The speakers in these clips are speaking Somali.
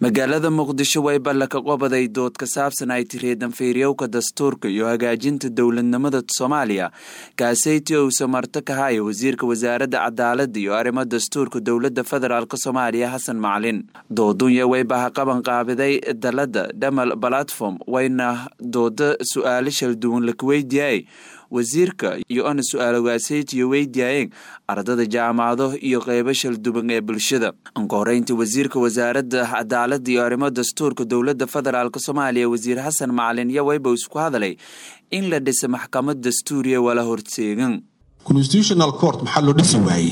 magaalada muqdisho way balla ka qobaday dood ka saabsan ay tiri danfiiryowka dastuurka iyo hagaajinta dowladnimada soomaaliya kaaseyti owse marto ka haya wasiirka wasaaradda cadaaladda iyo arrimo dastuurka dowladda federaalk soomaaliya xasan macalin doodunya wayba ha qaban qaabiday dalada dhamal balatform wayna dooda su-aalo shalduwan laka weydiiyay wasiirka iyo ana su-aalogaaseetiyo weydiyaayeen ardada jaamacado iyo qeybo shalduban ee bulshada anka horeyntii wasiirka wasaaradda cadaaladda iyo arrimo dastuurka dowladda federaalk soomaaliya wasiir xasan macalin iyo wayba isku hadalay in la dhisa maxkamad dastuuriya wala horteegan constitutional court maxaa loo dhisi waayey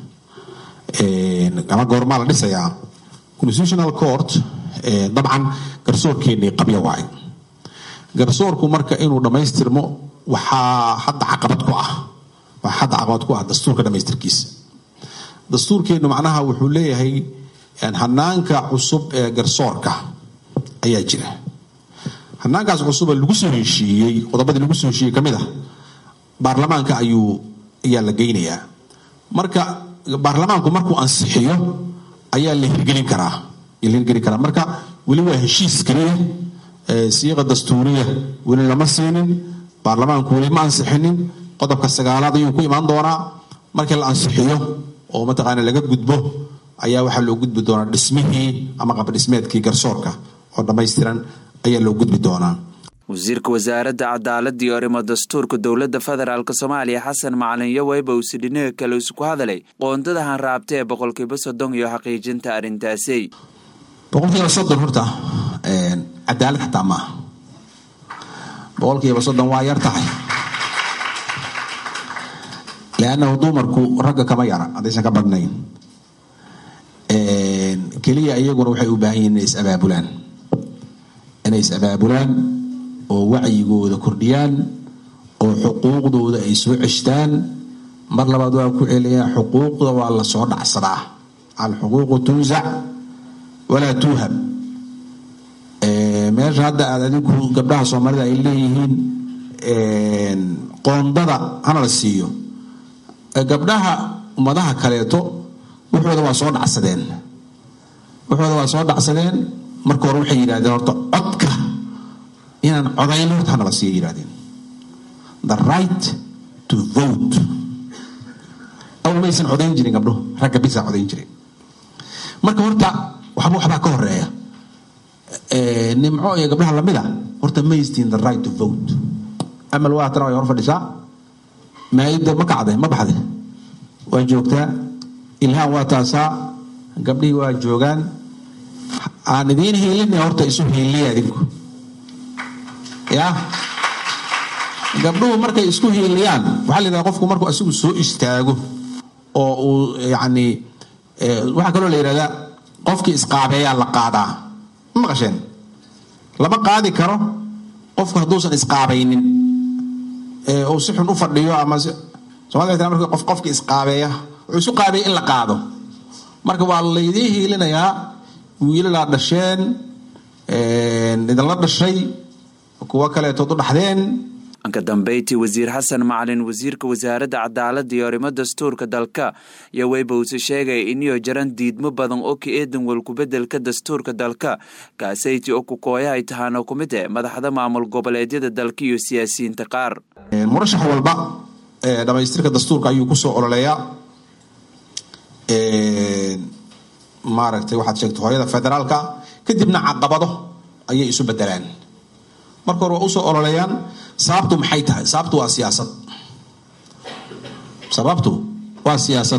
ama goormaa la dhisayaa constitutional court dabcan garsoorkeennii qabya waay garsoorku marka inuu dhammaystirmo waxaa hadda caqabad ku ah waxaa hadda caqabad ku ah dastuurka dhamaystirkiisa dastuurkeennu macnaha wuxuu leeyahay hanaanka cusub ee garsoorka ayaa jira hanaankaas cusuba lagu soo heshiiyey qodobadii lagu soo heshiiyey ka mid ah baarlamaanka ayuu ayaa la geynayaa marka baarlamaanku markuu ansixiyo ayaa la hirgelin karaa la hirgelin karaa marka weli waa heshiis keliya siiqa dastuuriya weli lama siinin baarlamaanku weli ma ansixinin qodobka sagaalaad ayuu ku imaan doonaa markii la ansixiyo oo mataqaana laga gudbo ayaa waxaa loo gudbi doonaa dhismihii ama qabdhismeedkii garsoorka oo dhammaystiran ayaa loo gudbi doonaa wasiirka wasaaradda cadaaladda iyo arrimo dastuurka dowladda federaalk soomaaliya xasan macalin iyo wayba uuse dhinaga kale isku hadalay qoondada hanraabta ee boqolkiiba soddon iyo xaqiijinta arrintaasi boqolkiiba soddon horta cadaalad xataa maaha boqolkiiba soddon waa yar tahay leannahu dumarku ragga kama yara haddaysan ka badnayn keliya iyaguna waxay u baahan yihin inay is-abaabulaan inay is-abaabulaan oo wacyigooda kordhiyaan oo xuquuqdooda ay soo ceshtaan mar labaad waa ku celiyaa xuquuqda waa la soo dhacsadaa alxuquuqu tunsac walaa tuuhab meesha hadda aad adinku gabdhaha soomaalida ay leeyihiin qoondada hana la siiyo gabdhaha ummadaha kaleeto wuxooda waa soo dhacsadeen wuxooda waa soo dhacsadeen marka hore waxay yidhahdeen horta codka inaan codayn horta hana la siiyo yidhahdeen the right to vote awal maysan codayn jirin gabdhuhu ragga bisaa codayn jiray marka horta waxba waxbaa ka horeeya nimco iyo gabdhaha lamida horta maystiin the right to vote amal waa tana way hor fadhisaa maayida ma kacde ma baxde waa joogtaa ilhaan waa taasaa gabdhihii waa joogaan aan idiin hiilina horta isu hiiliya idinku ya gabdhuhu markay isku hiiliyaan waxaa la yidhahda qofku markuu asigu soo istaago oo uu yacni waxaa kaloo la yidhahdaa qofkii isqaabeeyaa la qaadaa ma maqasheen lama qaadi karo qofku hadduusan isqaabaynin uu si xun u fadhiyo ama somalida marka qof qofkii isqaabeeya wuxuu isu qaabeeya in la qaado marka waa laydiin hiilinayaa wiilalaa dhasheen idinla dhashay kuwo kaleetood u dhaxdeen anka dambeyti wasiir xasan macalin wasiirka wasaaradda cadaaladda iyo arrimo dastuurka dalka iyo wayba uuse sheegaya iniyo jaran diidmo badan oo ka eedan walkubedelka dastuurka dalka kaasayti oo kukooya ay tahaano ku mid eh madaxda maamul goboleedyada dalka iyo siyaasiyiinta qaar murashax walba dhamaystirka dastuurka ayuu kusoo ololeeyaa maaragtay waxaad sheegtay hooyada federaalka kadibna caqabado ayay isu bedelaan marka hore waa usoo ololeeyaan sababtu maxay tahay sababtu waa siyaasad sababtu waa siyaasad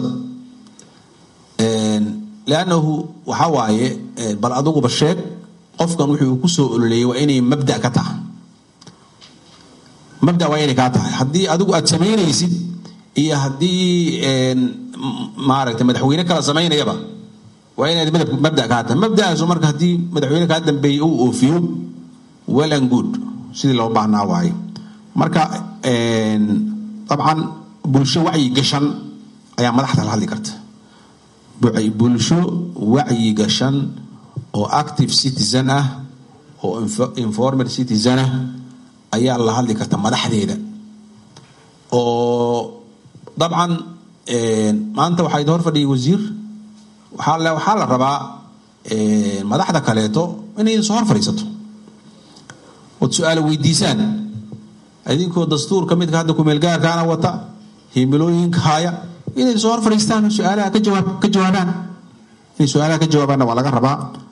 leannahu waxaa waaye bal adiguba sheeg qofkan wuxuu kusoo ololeeyay waa inay mabda ka tahay mabda waa inay kaa tahay haddii adigu aad samaynaysid iyo haddii maaragtay madaxweyne kala samaynayaba waa inaad mabda kaa tahay mabdaasu marka haddii madaxweyne kaa dambeeyey uu oofiyo well and good sidii loo baahnaa waaye marka dabcan bulsho wacyi gashan ayaa madaxda la hadli karta bulsho wacyi gashan oo active citizen ah oo informal citizen ah ayaa la hadli karta madaxdeeda oo dabcan maanta waxaa idin hor fadhiyay wasiir waxaa la rabaa madaxda kaleeto inay soo hor fadhiisato ood su-aala weydiisaan idinkoo dastuurka midka hadda kumeelgaarkaana wata himilooyinka haya inay soo hor fadhiistaan su-aalaha ka jawaabaan inay su-aalaha ka jawaabaanna waa laga rabaa